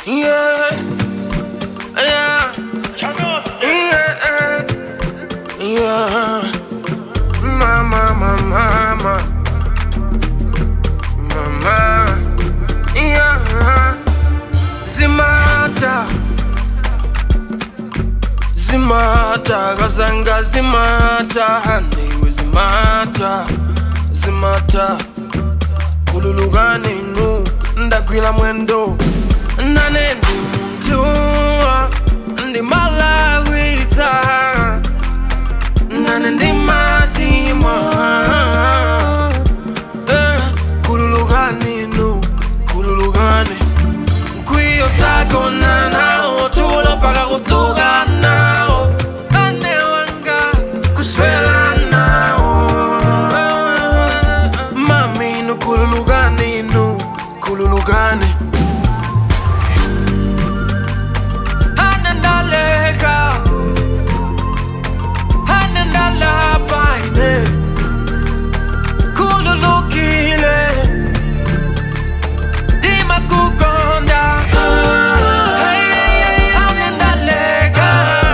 Yeah. Yeah. Yeah. Yeah. Mama, mama, mama. Mama. Yeah. Zimata. Zimata. Kazanga zimata. Handiwe zimata. Zimata. kululukani nu ndagwira mwendo nane ndi munthu ndi malawita nane ndi machimwa Eh, kululukani nu kululukani mkwiyo sagona nawo tulo paka kudzuka nawo ane wanga kuswela nawo mami nu kululukani nu kululukani anandaleka anandalapaine kululukile dima kukonda anandaleka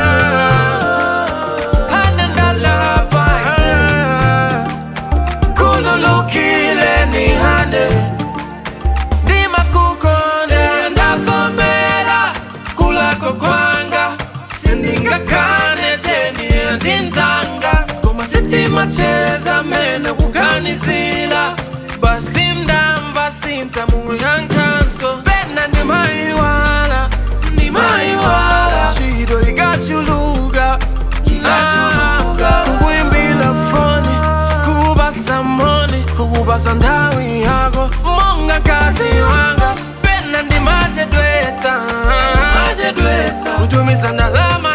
anandalapaine kululukile ni hande ndima kukonda ndavomera kulako kwanga sindingakane teni ndinzanga koma sitima cheza mene kuganizila basi mdamva sinza muyankanso pena ndimaiwala ndimaiwala chido ikachuluka ikachuluka kukuimbila foni kubasa moni kubasa ndawi yako monga kazi wanga pena ndimazedwetsa kutumiza ndalama